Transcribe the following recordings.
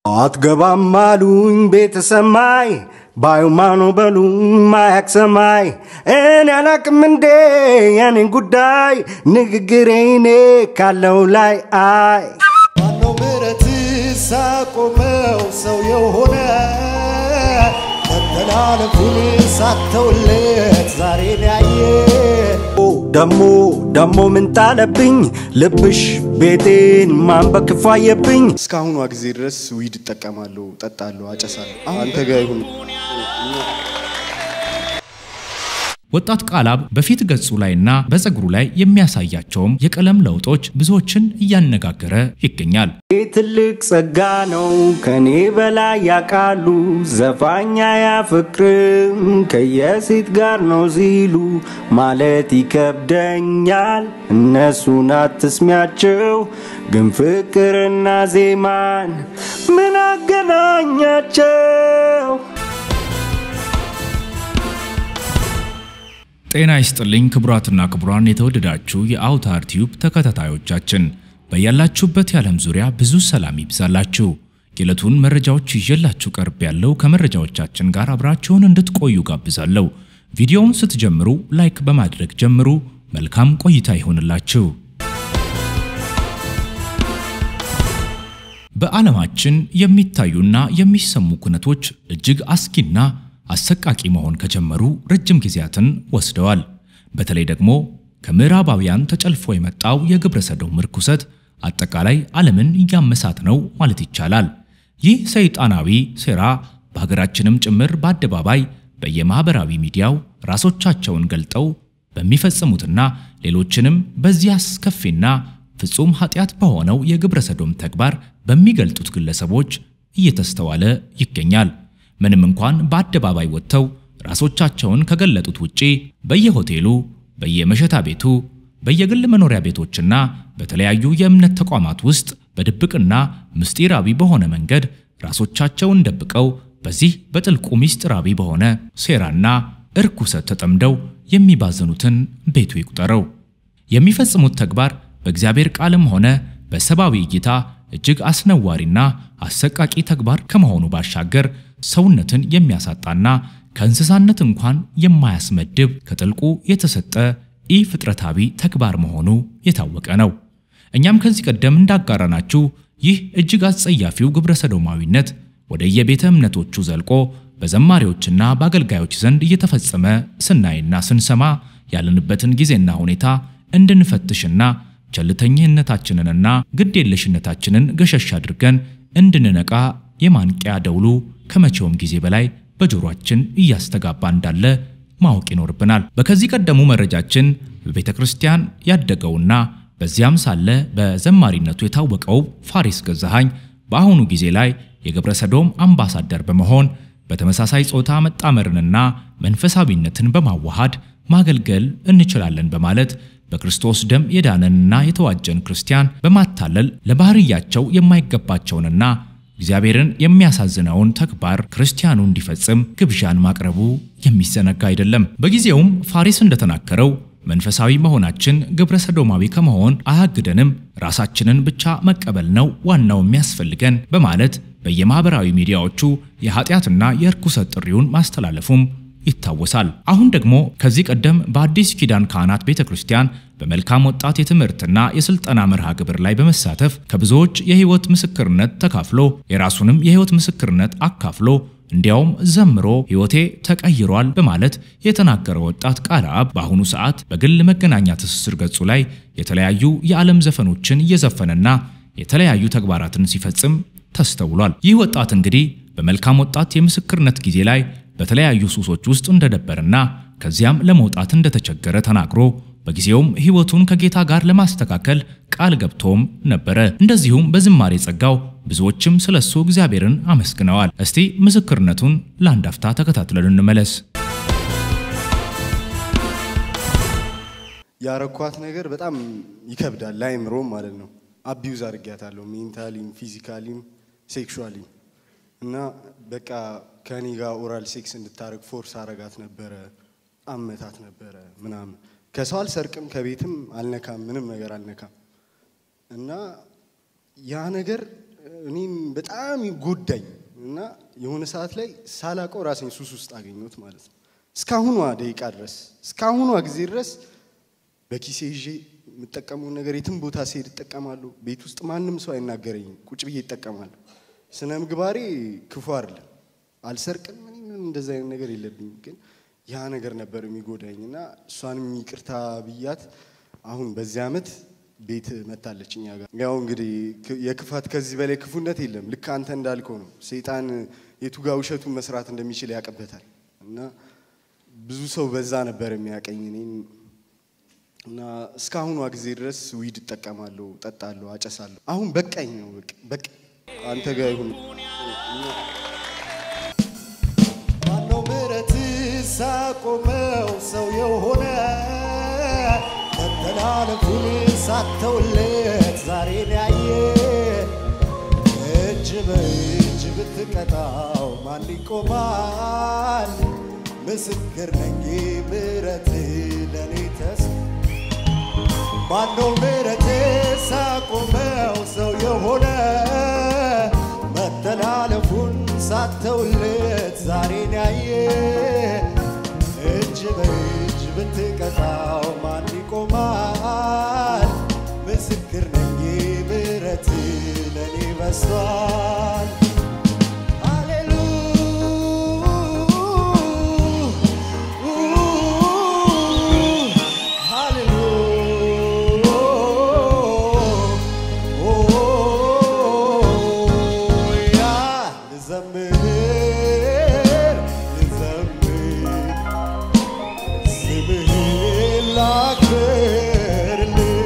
አትገባም አሉኝ ቤተ ሰማይ ባዩማ ነው በሉኝ ማያቅ ሰማይ እኔ አላቅም እንዴ የኔን ጉዳይ ንግግሬ እኔ ካለው ላይ አይ ማነው ምረት ሳቆመው ሰው የሆነ መተላለፉን ሳተውለት ዛሬን ያየ ደሞ ደሞ ምን ጣለብኝ ልብሽ ቤቴን ማንበክፋ አየብኝ እስካሁኗ ጊዜ ድረስ ዊድ እጠቀማለሁ፣ ጠጣለሁ፣ አጨሳለሁ። አንተ ጋር ይሁን ወጣት ቃላብ በፊት ገጹ ላይና በፀጉሩ ላይ የሚያሳያቸውም የቀለም ለውጦች ብዙዎችን እያነጋገረ ይገኛል። ይህ ትልቅ ጸጋ ነው ከኔ በላይ ያውቃሉ ዘፋኛ ያፍቅርም ከየሴት ጋር ነው ሲሉ ማለት ይከብደኛል እነሱን አትስሚያቸው ግን ፍቅርና ዜማን ምን አገናኛቸው ጤና ይስጥልኝ ክቡራትና ክቡራን የተወደዳችሁ የአውታር ቲዩብ ተከታታዮቻችን በያላችሁበት የዓለም ዙሪያ ብዙ ሰላም ይብዛላችሁ። የዕለቱን መረጃዎች ይዤላችሁ ቀርብ ያለው ከመረጃዎቻችን ጋር አብራችሁን እንድትቆዩ ጋብዛለሁ። ቪዲዮውን ስትጀምሩ ላይክ በማድረግ ጀምሩ። መልካም ቆይታ ይሆንላችሁ። በዓለማችን የሚታዩና የሚሰሙ ኩነቶች እጅግ አስጊና አሰቃቂ መሆን ከጀመሩ ረጅም ጊዜያትን ወስደዋል። በተለይ ደግሞ ከምዕራባውያን ተጨልፎ የመጣው የግብረ ሰዶም ርኩሰት አጠቃላይ ዓለምን እያመሳት ነው ማለት ይቻላል። ይህ ሰይጣናዊ ሴራ በሀገራችንም ጭምር በአደባባይ በየማኅበራዊ ሚዲያው ራሶቻቸውን ገልጠው በሚፈጽሙትና ሌሎችንም በዚህ አስከፊና ፍጹም ኃጢአት በሆነው የግብረ ሰዶም ተግባር በሚገልጡት ግለሰቦች እየተስተዋለ ይገኛል። ምንም እንኳን በአደባባይ ወጥተው ራሶቻቸውን ከገለጡት ውጪ በየሆቴሉ፣ በየመሸታ ቤቱ፣ በየግል መኖሪያ ቤቶችና በተለያዩ የእምነት ተቋማት ውስጥ በድብቅና ምስጢራዊ በሆነ መንገድ ራሶቻቸውን ደብቀው በዚህ በጥልቁ ምስጢራዊ በሆነ ሴራና እርኩሰት ተጠምደው የሚባዘኑትን ቤቱ ይቁጠረው። የሚፈጽሙት ተግባር በእግዚአብሔር ቃልም ሆነ በሰብአዊ እይታ እጅግ አስነዋሪና አሰቃቂ ተግባር ከመሆኑ ባሻገር ሰውነትን የሚያሳጣና ከእንስሳነት እንኳን የማያስመድብ ከጥልቁ የተሰጠ ኢ ፍጥረታዊ ተግባር መሆኑ የታወቀ ነው። እኛም ከዚህ ቀደም እንዳጋራናችሁ ይህ እጅግ አስጸያፊው ግብረ ሰዶማዊነት ወደ የቤተ እምነቶቹ ዘልቆ በዘማሪዎችና በአገልጋዮች ዘንድ እየተፈጸመ ስናይና ስንሰማ ያለንበትን ጊዜና ሁኔታ እንድንፈትሽና ቸልተኝነታችንንና ግዴለሽነታችንን ገሸሽ አድርገን እንድንነቃ የማንቂያ ደውሉ ከመቼውም ጊዜ በላይ በጆሮአችን እያስተጋባ እንዳለ ማወቅ ይኖርብናል። በከዚህ ቀደሙ መረጃችን በቤተ ክርስቲያን ያደገውና በዚያም ሳለ በዘማሪነቱ የታወቀው ፋሪስ ገዛሃኝ በአሁኑ ጊዜ ላይ የግብረ ሰዶም አምባሳደር በመሆን በተመሳሳይ ጾታ መጣመርንና መንፈሳዊነትን በማዋሃድ ማገልገል እንችላለን በማለት በክርስቶስ ደም የዳነንና የተዋጀን ክርስቲያን በማታለል ለባህርያቸው የማይገባቸውንና እግዚአብሔርን የሚያሳዝነውን ተግባር ክርስቲያኑ እንዲፈጽም ግብዣን ማቅረቡ የሚዘነጋ አይደለም። በጊዜውም ፋሪስ እንደተናገረው መንፈሳዊ መሆናችን ግብረ ሰዶማዊ ከመሆን አያግደንም፣ ራሳችንን ብቻ መቀበል ነው ዋናው የሚያስፈልገን በማለት በየማኅበራዊ ሚዲያዎቹ የኃጢአትና የርኩሰት ጥሪውን ማስተላለፉም ይታወሳል። አሁን ደግሞ ከዚህ ቀደም በአዲስ ኪዳን ካህናት ቤተ ክርስቲያን በመልካም ወጣት የትምህርትና የስልጠና መርሃ ግብር ላይ በመሳተፍ ከብዙዎች የሕይወት ምስክርነት ተካፍሎ የራሱንም የሕይወት ምስክርነት አካፍሎ እንዲያውም ዘምሮ ሕይወቴ ተቀይሯል በማለት የተናገረ ወጣት ቃልአብ በአሁኑ ሰዓት በግል መገናኛ ትስስር ገጹ ላይ የተለያዩ የዓለም ዘፈኖችን እየዘፈነና የተለያዩ ተግባራትን ሲፈጽም ተስተውሏል። ይህ ወጣት እንግዲህ በመልካም ወጣት የምስክርነት ጊዜ ላይ በተለያዩ ሱሶች ውስጥ እንደነበርና ከዚያም ለመውጣት እንደተቸገረ ተናግሮ በጊዜውም ሕይወቱን ከጌታ ጋር ለማስተካከል ቃል ገብቶም ነበረ። እንደዚሁም በዝማሬ ጸጋው ብዙዎችም ስለሱ እግዚአብሔርን አመስግነዋል። እስቲ ምስክርነቱን ለአንድ አፍታ ተከታትለን እንመለስ። ያረኳት ነገር በጣም ይከብዳል፣ ላይምሮም ማለት ነው። አቢዩዝ አድርጊያታለሁ፣ ሜንታሊም፣ ፊዚካሊም፣ ሴክሹዋሊም እና በቃ ከኔ ጋር ኦራል ሴክስ እንድታደርግ ፎርስ አረጋት ነበረ፣ አመታት ነበረ ምናምን። ከሰው አልሰርቅም፣ ከቤትም አልነካም፣ ምንም ነገር አልነካም። እና ያ ነገር እኔም በጣም ጎዳኝ እና የሆነ ሰዓት ላይ ሳላቀው ራሴን ሱስ ውስጥ አገኘሁት ማለት ነው። እስካሁኗ ደቂቃ ድረስ እስካሁኗ ጊዜ ድረስ በኪሴ ይዤ የምጠቀመውን ነገር የትም ቦታ ሲሄድ እጠቀማለሁ። ቤት ውስጥ ማንም ሰው አይናገረኝም። ቁጭ ብዬ እጠቀማለሁ። ስነ ምግባሬ ክፉ አይደለም። አልሰርቅም፣ ምንም እንደዚ አይነት ነገር የለብኝም። ግን ያ ነገር ነበር የሚጎዳኝ እና እሷንም ይቅርታ ብያት አሁን በዚህ ዓመት ቤት መታለች እኛ ጋር። ያው እንግዲህ ክ- የክፋት ከዚህ በላይ ክፉነት የለም። ልክ አንተ እንዳልከው ነው። ሰይጣን የቱጋ ውሸቱን መስራት እንደሚችል ያውቅበታል እና ብዙ ሰው በዛ ነበር የሚያቀኝ እኔን እና እስካሁኗ ጊዜ ድረስ ዊድ እጠቀማለሁ፣ ጠጣለሁ፣ አጨሳለሁ። አሁን በቃኝ ነው በቃ በቃ አንተ ጋር ይሁን። ማነው ምሕረት ሳቆመው ሰው የሆነ መተላለፉን ሳተውለት ዛሬን ያየ እጅ በእጅ ብትቀጣው ማን ይቆማል? ምስክር ነኝ ምሕረት ለእኔ ተስ ማነው ምሕረት ሳቆመው ሰው የሆነ መተላለፉን ሳተውለት ዛሬን ያየ እጅ በእጅ ብትቀጣው ማን ይቆማል? ምስክር ነኝ ምሕረት ለእኔ በስቷል። ሃሌሉያ ልዘምር ልዘምር ስምህን ላክብርልህ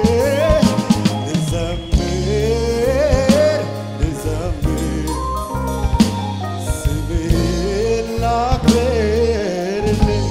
ልዘምር ልዘምር ስምህን ላክብርልህ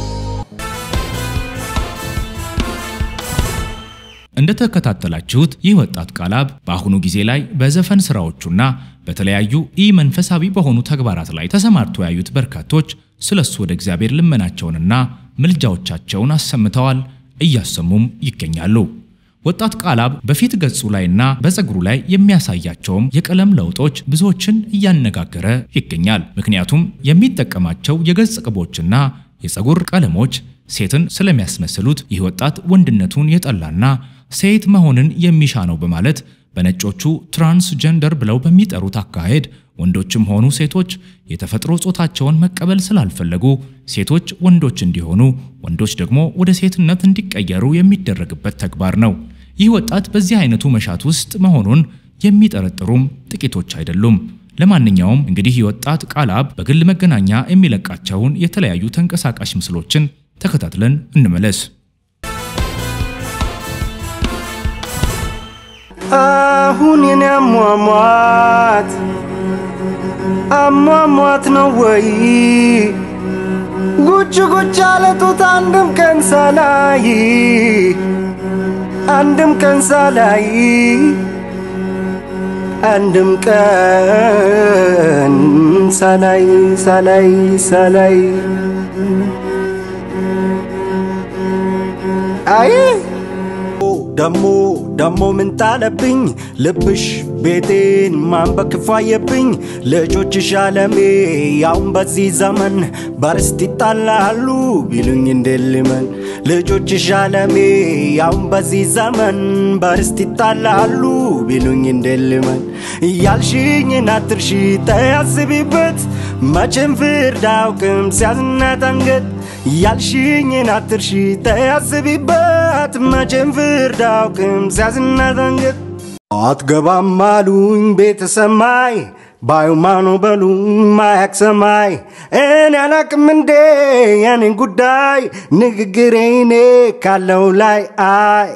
እንደተከታተላችሁት ይህ ወጣት ቃላብ በአሁኑ ጊዜ ላይ በዘፈን ስራዎቹና በተለያዩ ኢ መንፈሳዊ በሆኑ ተግባራት ላይ ተሰማርቶ ያዩት በርካቶች ስለሱ ወደ እግዚአብሔር ልመናቸውንና ምልጃዎቻቸውን አሰምተዋል፣ እያሰሙም ይገኛሉ። ወጣት ቃላብ በፊት ገጹ ላይና በፀጉሩ ላይ የሚያሳያቸውም የቀለም ለውጦች ብዙዎችን እያነጋገረ ይገኛል። ምክንያቱም የሚጠቀማቸው የገጽ ቅቦችና የፀጉር ቀለሞች ሴትን ስለሚያስመስሉት ይህ ወጣት ወንድነቱን የጠላና ሴት መሆንን የሚሻ ነው በማለት በነጮቹ ትራንስጀንደር ብለው በሚጠሩት አካሄድ ወንዶችም ሆኑ ሴቶች የተፈጥሮ ጾታቸውን መቀበል ስላልፈለጉ ሴቶች ወንዶች እንዲሆኑ፣ ወንዶች ደግሞ ወደ ሴትነት እንዲቀየሩ የሚደረግበት ተግባር ነው። ይህ ወጣት በዚህ አይነቱ መሻት ውስጥ መሆኑን የሚጠረጥሩም ጥቂቶች አይደሉም። ለማንኛውም እንግዲህ ይህ ወጣት ቃላብ በግል መገናኛ የሚለቃቸውን የተለያዩ ተንቀሳቃሽ ምስሎችን ተከታትለን እንመለስ። አሁን የኔ አሟሟት አሟሟት ነው ወይ? ጉጭ ጉጭ አለ ጡት አንድም ቀን ሳላይ አንድም ቀን ሳላይ አንድም ቀን ሳላይ ሳላይ ሳላይ አይ ደሞ ደሞ ምን ጣለብኝ ልብሽ ቤቴን ማን በክፋየብኝ ልጆችሽ አለሜ ያውን በዚህ ዘመን በርስት ይጣላሉ ቢሉኝ እንደልመን ልጆችሽ አለሜ ያውን በዚህ ዘመን በርስት ይጣላሉ ቢሉኝ እንደልመን እያልሽኝን አትርሺ ተያስቢበት መቼም ፍርድ አውቅም ሲያዝናት አንገት ያልሽኝን አትርሺ ተያስቢበት መቼም ፍርድ አውቅም ሲያዝናት አንገት አትገባም አሉኝ ቤተ ሰማይ ባዩማኖ በሉኝ ማያቅ ሰማይ እኔ አላቅም እንዴ የኔን ጉዳይ ንግግሬ እኔ ካለው ላይ አይ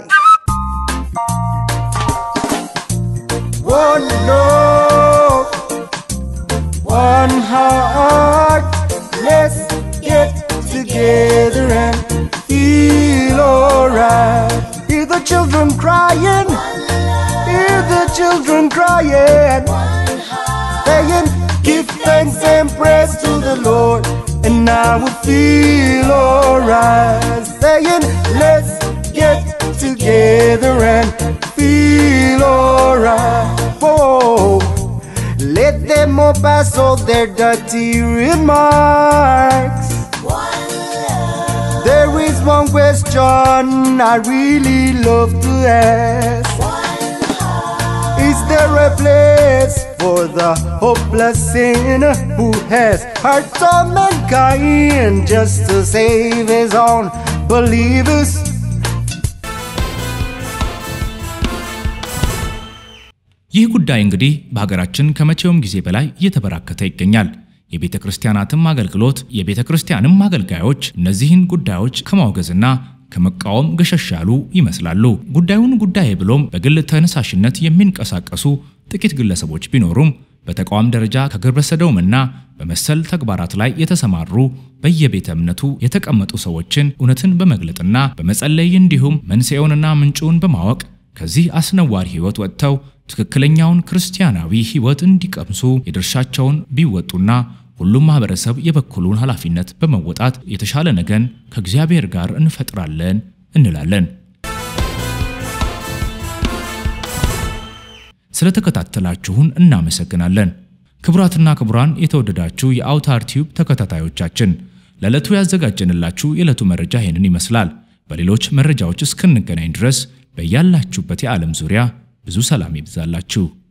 One love, one heart. Let's get together and feel alright. Hear the children crying, hear the children crying, saying, Give thanks and praise to the Lord, and I will feel alright. Saying, Let's get together and feel alright. Whoa. came up past all their dirty remarks. There is one question I really love to ask. Is there a place for the hopeless sinner who has hurt all mankind just to save his own believers? ይህ ጉዳይ እንግዲህ በሀገራችን ከመቼውም ጊዜ በላይ እየተበራከተ ይገኛል። የቤተ ክርስቲያናትም አገልግሎት የቤተ ክርስቲያንም አገልጋዮች እነዚህን ጉዳዮች ከማውገዝና ከመቃወም ገሸሽ ያሉ ይመስላሉ። ጉዳዩን ጉዳይ ብሎም በግል ተነሳሽነት የሚንቀሳቀሱ ጥቂት ግለሰቦች ቢኖሩም በተቋም ደረጃ ከግብረ ሰዶምና በመሰል ተግባራት ላይ የተሰማሩ በየቤተ እምነቱ የተቀመጡ ሰዎችን እውነትን በመግለጥና በመጸለይ እንዲሁም መንስኤውንና ምንጩን በማወቅ ከዚህ አስነዋሪ ሕይወት ወጥተው ትክክለኛውን ክርስቲያናዊ ሕይወት እንዲቀምሱ የድርሻቸውን ቢወጡና ሁሉም ማህበረሰብ የበኩሉን ኃላፊነት በመወጣት የተሻለ ነገን ከእግዚአብሔር ጋር እንፈጥራለን እንላለን። ስለተከታተላችሁን እናመሰግናለን። ክቡራትና ክቡራን የተወደዳችሁ የአውታር ቲዩብ ተከታታዮቻችን ለዕለቱ ያዘጋጀንላችሁ የዕለቱ መረጃ ይህንን ይመስላል። በሌሎች መረጃዎች እስክንገናኝ ድረስ በያላችሁበት የዓለም ዙሪያ ብዙ ሰላም ይብዛላችሁ።